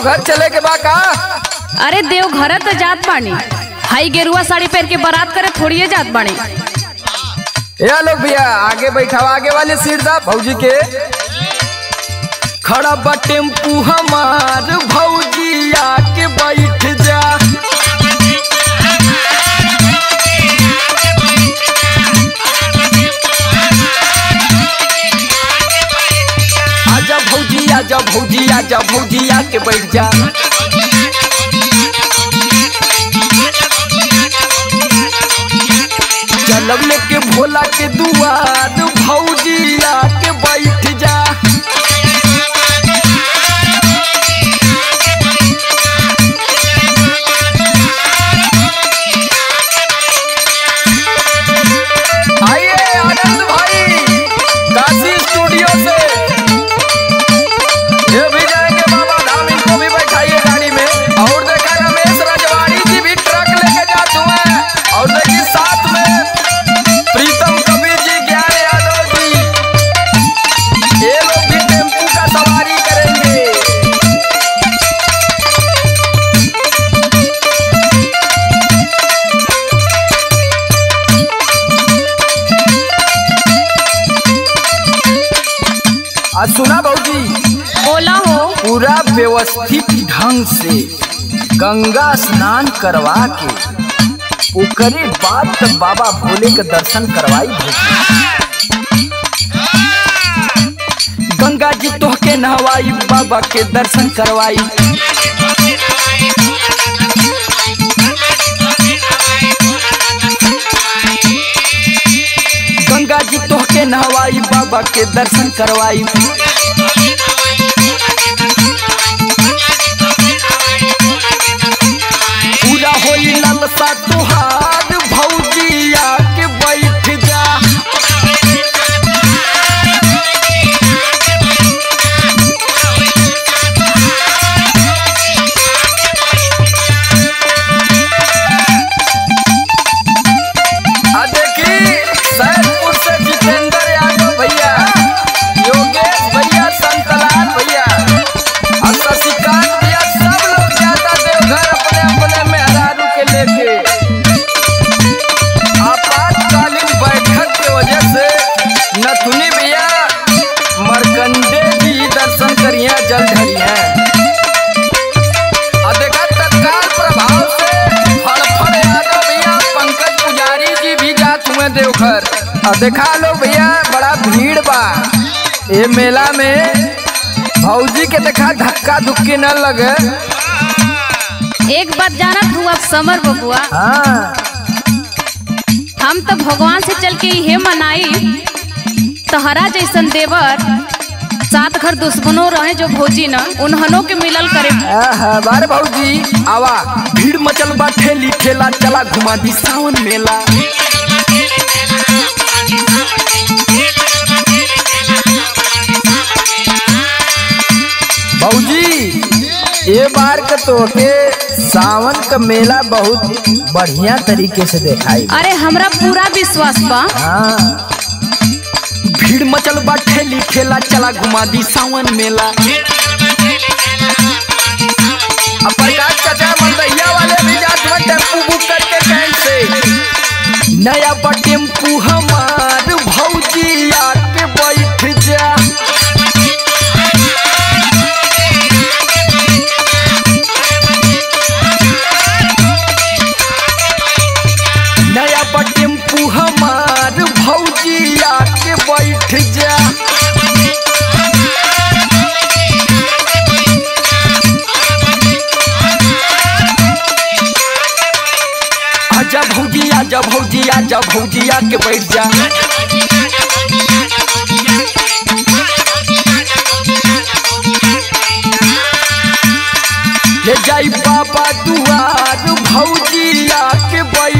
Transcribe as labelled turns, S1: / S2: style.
S1: देवघर चले के बा का
S2: अरे देवघर तो जात बानी हाई गेरुआ साड़ी पहन के बारात करे थोड़िए जात बानी
S1: या लोग भैया आगे बैठाओ आगे वाले सीट दा भौजी के खड़ा बा टेम्पू हमार भौजी आके बैठ जा आजा भौजी आजा भौजी आजा भौजी आके बैठ जा चलब लेके भोला के दुआर भौजी आके बैठ जा आइए आनंद भाई काशी स्टूडियो से ये भी जाएंगे बाबा धाम इनको भी बैठाइए गाड़ी में और देखा रमेश रजवाड़ी जी भी ट्रक लेके जाते हुए और देखिए साथ में प्रीतम कबीर जी ज्ञान यादव जी ये लोग भी टेम्पू का सवारी करेंगे आज सुना भाजी
S2: बोला हो
S1: पूरा व्यवस्थित ढंग से गंगा स्नान करवा के ओकरे बाद तक बाबा भोले के दर्शन करवाई भौजी गंगा जी तोहके नहवाई बाबा के दर्शन करवाई गंगा जी तोहके नहवाई बाबा के दर्शन करवाई पूरा होई ललसा तुहार भौजिया के बैठ जा आ देखी सैदपुर से जितेंद्र यादव भैया योगेश भैया संतलाल भैया और शशिकांत भैया सब लोग जाता देवघर अपने अपने मेहरारू के लेके आपातकालीन बैठक के वजह से नथुनी भैया मरकंडे जी दर्शन करिए जल ढरिए आ देखा तत्काल प्रभाव से फड़फड़ यादव भैया पंकज पुजारी जी भी जात हुए देवघर आ देखा लो भैया बड़ा भीड़ बा ये मेला में भौजी के देखा धक्का धुक्की न लगे
S2: एक बात जानत हूँ अब समर बबुआ
S1: हाँ
S2: हम तो भगवान से चल के ये मनाई तहरा जैसन देवर सात घर दुश्मनों रहे जो भौजी न उन्हनों के मिलल करे
S1: आहा, बारे भौजी आवा भीड़ मचल बा ठेली ठेला चला घुमा दी सावन मेला भौजी ये बार का तो के सावन का मेला बहुत बढ़िया तरीके से देखाई
S2: अरे हमरा पूरा विश्वास बा
S1: हाँ भीड़ मचल बा ठेली ठेला चला घुमा दी सावन मेला अब प्रकाश चाचा मलदैया वाले भी जात में टेम्पू बुक करके कैंट से नया बा टेम्पू हमार भौजी आके बैठ जा नया बा टेम्पू हमार भौजी आके बैठ जा आजा भौजी आजा भौजी आजा भौजी आके बैठ जा ले जाई बाबा दुआर भौजी आके बैठ